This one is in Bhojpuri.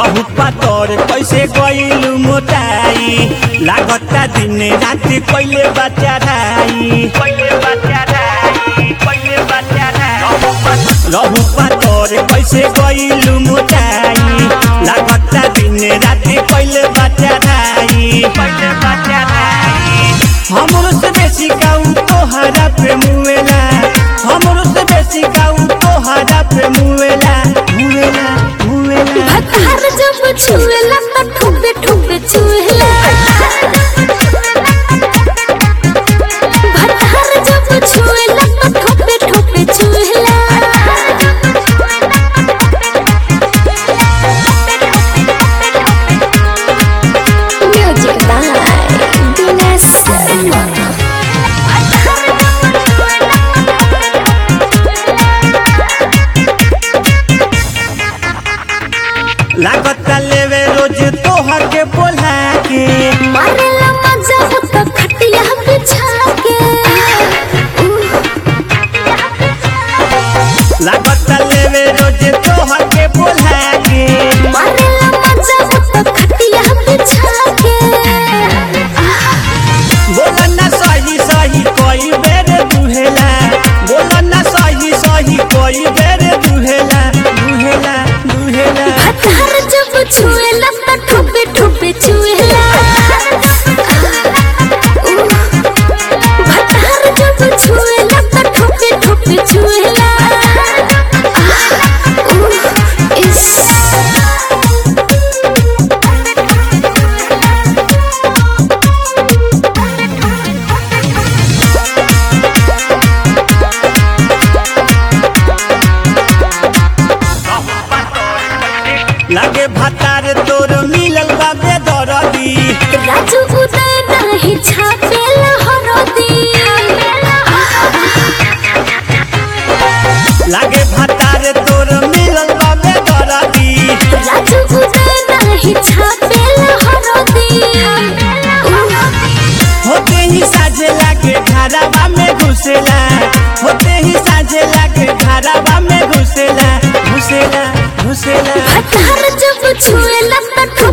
रहु पातर कैसे गइलु मोटाई लागता दिन रात कइले बच्चा राई कइले बच्चा राई कइले बच्चा राई रहु पातर कैसे गइलु मोटाई लागता दिन रात कइले बच्चा राई कइले बच्चा राई हमरो से बेसी गाऊ तोहरा पे मुएला हमरो से बेसी गाऊ तोहरा पे मुएला मुएला मुएला भतार जब छुएला त ठुबे ठुबे छुएला भतार जब छुएला त ठुबे ठुबे छुएला म्यूजिक बाय दिनेश शर्मा लागता लेवे रोज तोहर के बोला के मारेला मजा होता खटिया बिछा के लागता लेवे रोज तोहर के बोला के मारेला मजा होता खटिया बिछा के बोलना सही सही कोई बेर दुहेला बोलना सही सही कोई बेर दुहेला दुहेला दुहेला भतार जब छुएला त ठुबे ठुबे छुएला भतार जब छुएला त ठुबे ठुबे छुएला इस लागे भातार तोर मिलल बा बेदरदी राजू उदय नाही छापेला हरदी लागे भातार तोर मिलल बा बेदरदी राजू उदय नाही छापेला हरदी होते ही साझे लागे घरावा में घुसेला होते ही साझे लागे घरावा में घुसेला घुसेला घुसेला भतार जब छुएला त